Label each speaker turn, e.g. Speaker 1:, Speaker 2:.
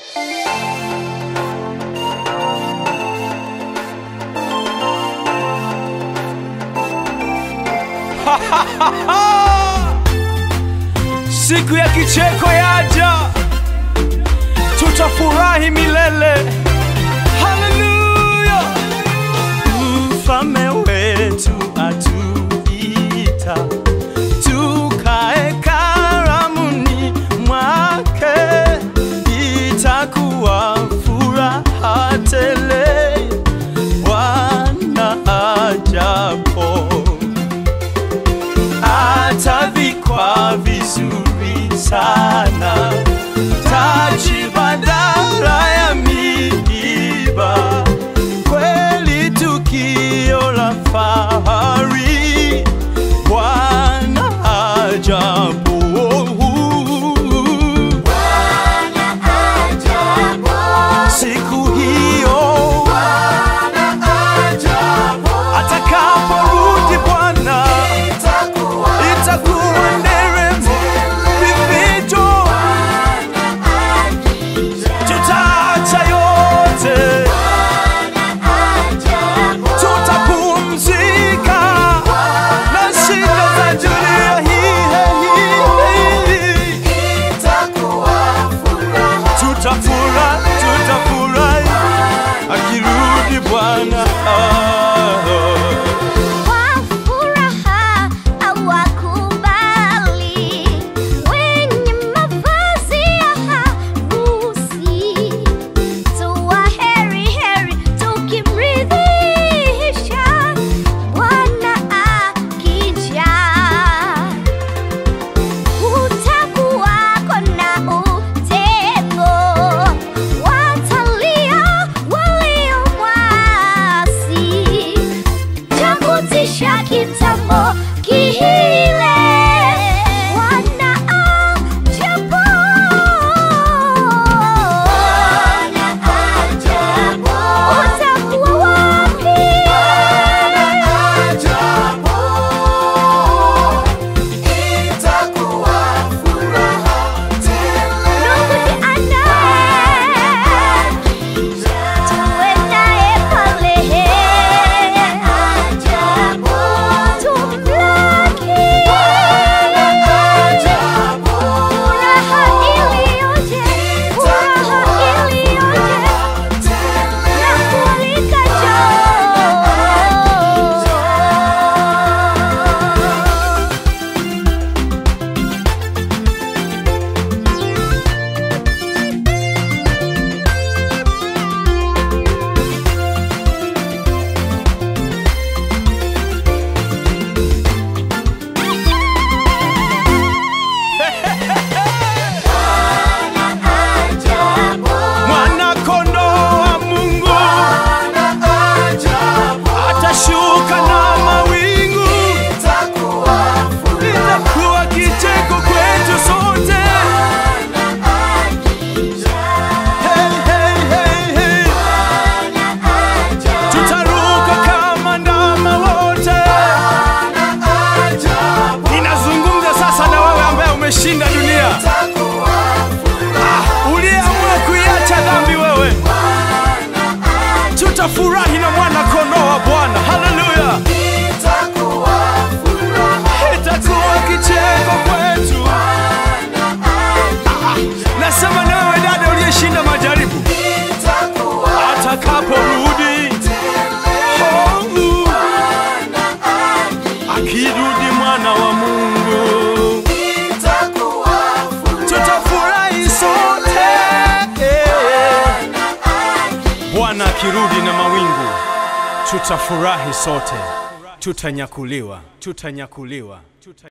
Speaker 1: Siku ya kicheko yaja, tutafurahi milele. Haleluya! Mfalme wetu atuita tukae karamuni mwake, itakuwa furaha tele Bwana ajapo atavikwa vizuri sana taji badala ya miiba, kweli tukio la fahari Bwana ajapo siku hiyo atakaporudi Bwana itakuwa nderemo vivito, tutaacha yote, tutapumzika na shida za dunia hii. Tutafura, tutafurahi akirudi Bwana.
Speaker 2: Kwa furaha awakubali wenye mavazi ya harusi, tuwa heri heri tukimridhisha Bwana akija. Kutakuwako na utengo, watalia waliomwasi cha kutisha kitambo kile Bwana ajapo. Utakuwa wapi? Ndugu jiandae, tuwe naye pale. Tumlaki. Furaha iliyoje, furaha iliyoje, na kualika njoo.
Speaker 1: Mwana kondoo wa Mungu atashuka na mawingu, itakuwa kicheko kwetu sote. Hey, hey, hey, hey. Tutaruka kama ndama wote. Ninazungumza sasa na wewe ambaye umeshinda dunia, uliyeamua kuiacha dhambi wewe, tutafurahi na mwana kondoo wa Bwana. Haleluya! itakuwa kicheko kwetu. Ah, Nasema na wewe dada uliyeshinda majaribu, atakaporudi oh, akirudi mwana wa Mungu, tutafurahi sote. Bwana akirudi na mawingu, tutafurahi sote, tutanyakuliwa, tutanyakuliwa, tuta